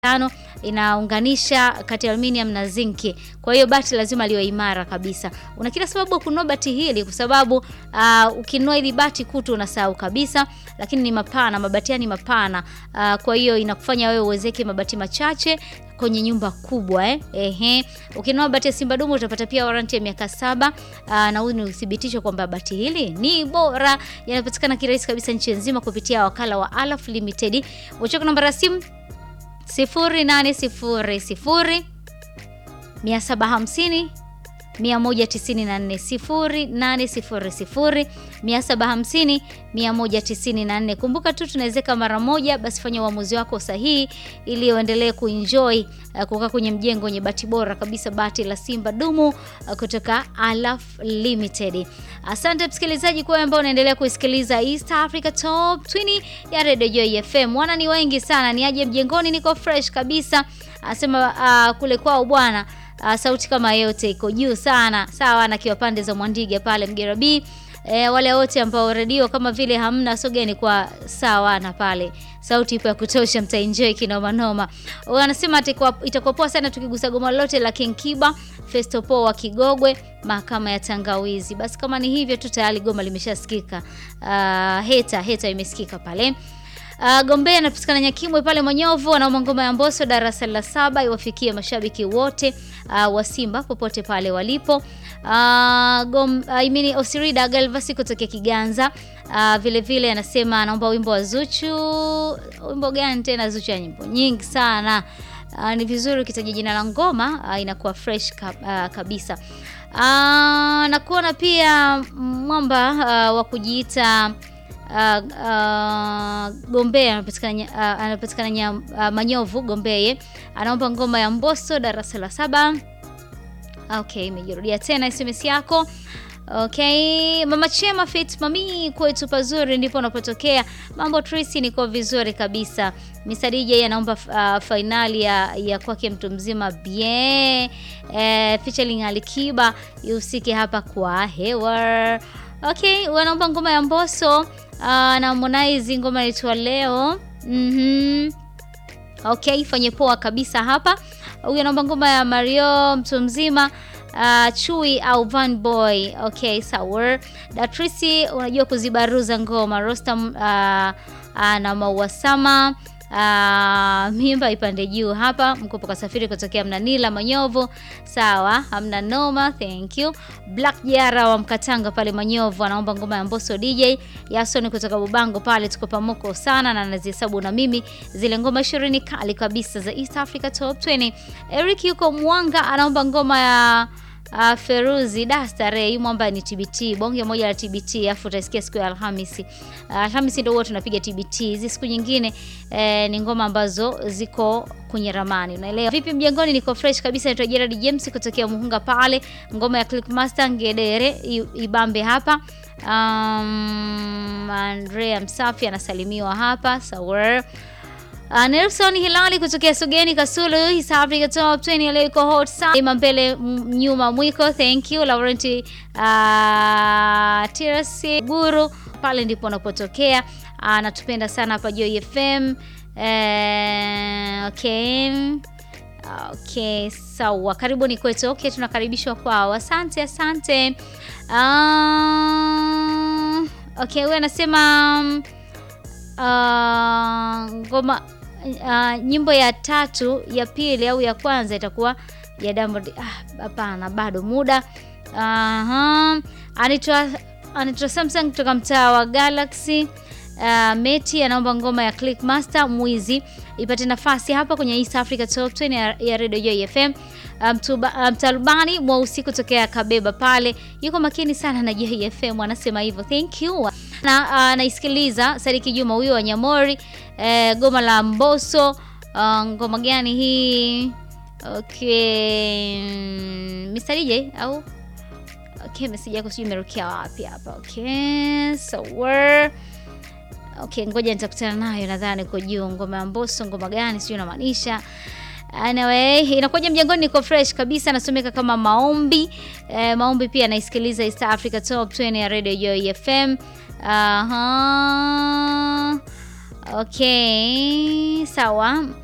tano inaunganisha kati ya aluminium na zinki. Kwa hiyo bati lazima liwe imara kabisa. Una kila sababu ya kununua bati hili kwa sababu uh, ukinunua hili bati kutu unasahau kabisa, lakini ni mapana, mabati ni mapana. Uh, kwa hiyo inakufanya wewe uwezeke mabati machache kwenye nyumba kubwa eh. Ehe. Ukinunua bati ya Simba Dumu utapata pia waranti ya miaka saba. Aa, na huu ni uthibitisho kwamba bati hili ni bora. Yanapatikana kirahisi kabisa nchi nzima kupitia wakala wa Alaf Limited. Uchoko namba ya simu 0800 750 194 0800 750 194. Kumbuka tu tunawezeka mara moja, basi fanya uamuzi wako sahihi ili uendelee kuenjoy uh, kukaa kwenye mjengo wenye bati bora kabisa, bati la Simba Dumu uh, kutoka Alaf Limited. Asante msikilizaji kwa ambao unaendelea kuisikiliza East Africa Top 20 ya Radio Joy FM. Wana ni wengi sana, ni aje mjengoni, niko fresh kabisa. Asema uh, kule kwao bwana Uh, sauti kama yote iko juu sana sawa, na kiwa pande za Mwandiga pale Mgera B. E, wale wote ambao redio kama vile hamna sogeni kwa sawa na pale sauti ipo ya kutosha, mtaenjoy kinoma noma. Wanasema itakuwa poa sana tukigusa goma lolote la King Kiba Festo Po wa Kigogwe, mahakama ya tangawizi. Basi kama ni hivyo tu tayari goma limeshasikika. Uh, heta heta imesikika pale. Uh, Gombea anapatikana Nyakimwe pale Manyovu, anaomba ngoma ya Mbosso darasa la saba iwafikie mashabiki wote uh, wa Simba popote pale walipo. Uh, gom, uh, imini Osirida Galvasi kutokea Kiganza uh, vile vile anasema anaomba wimbo wa Zuchu. Wimbo gani tena? Zuchu ya nyimbo nyingi sana. Uh, ni vizuri ukitaja jina la ngoma uh, inakuwa fresh ka, uh, kabisa. Uh, na kuona pia mwamba uh, wa kujiita Uh, uh, Gombea anapatikana uh, anapatikana uh, Manyovu Gombeye anaomba ngoma ya Mbosso darasa la saba. Okay, imejirudia tena SMS yako. Okay, Mama Chema Fit Mami kwetu pazuri ndipo unapotokea. Mambo Tracy niko vizuri kabisa. Mr DJ anaomba uh, finali ya, ya kwake mtu mzima bien eh, featuring Alikiba ihusike hapa kwa hewa. Okay, wanaomba ngoma ya Mbosso uh, na Harmonize ngoma inaitwa leo. Mhm. Okay, fanye poa kabisa hapa. Huyu anaomba ngoma ya Mario mtu mzima uh, Chui au Van Boy. Okay, sawa. Datrisi unajua kuzibaruza ngoma. Rostam uh, uh, na Mauasama Uh, mimba ipande juu hapa. Mkopo kasafiri kutokea Mnanila Manyovu, sawa, hamna noma, thank you. Black Jara wa Mkatanga pale Manyovu anaomba ngoma ya Mbosso DJ. Yason kutoka Bubango pale, tuko pamoko sana na nazihesabu na mimi zile ngoma 20 kali kabisa za East Africa Top 20. Eric yuko Mwanga anaomba ngoma ya Uh, Feruzi Dastare mwamba ni TBT bonge moja la TBT, afu utasikia siku ya Alhamisi. Uh, Alhamisi ndio huwa tunapiga TBT. Hizi siku nyingine eh, ni ngoma ambazo ziko kwenye ramani, unaelewa vipi? Mjengoni niko fresh kabisa, naitwa Gerard James kutokea Muhunga pale, ngoma ya Clickmaster Ngedere ibambe hapa. Um, Andrea Msafi anasalimiwa hapa sawa. Uh, Nelson Hilali kutokea Sogeni Kasulu, East Africa Top 20 leo iko hot sana. Ima mbele nyuma mwiko, thank you. Laurent uh, Tirasi Guru pale ndipo unapotokea. Anatupenda uh, sana hapa Joy FM. Uh, okay. Okay, sawa. Karibuni kwetu. Okay, tunakaribishwa kwao. Asante, asante. Uh, okay, wewe anasema um, uh, ngoma Uh, nyimbo ya tatu ya pili au ya kwanza itakuwa ya Diamond. Hapana, ah, bado muda. Aha, anaitwa anaitwa Samsung kutoka mtaa wa Galaxy. Uh, Meti anaomba ngoma ya Clickmaster mwizi ipate nafasi hapa kwenye East Africa Top 20 ya, ya Radio Joy FM. Mtalubani um, mweusi kutokea Kabeba pale yuko makini sana na Joy FM, anasema hivyo. Thank you na anaisikiliza. Uh, Sadiki Juma huyo wa Nyamori. Uh, goma la Mbosso uh, ngoma gani hii? Okay, Mr DJ au okay, message yako sijui imerukia wapi hapa. Okay, so we're okay, ngoja nitakutana nayo, nadhani uko juu. Ngoma ya Mbosso ngoma gani sijui unamaanisha Anyway, inakuja mjengoni, niko fresh kabisa, nasomeka kama maombi eh, maombi pia naisikiliza East Africa Top 20 ya Radio Joy FM. Aha. Okay, sawa.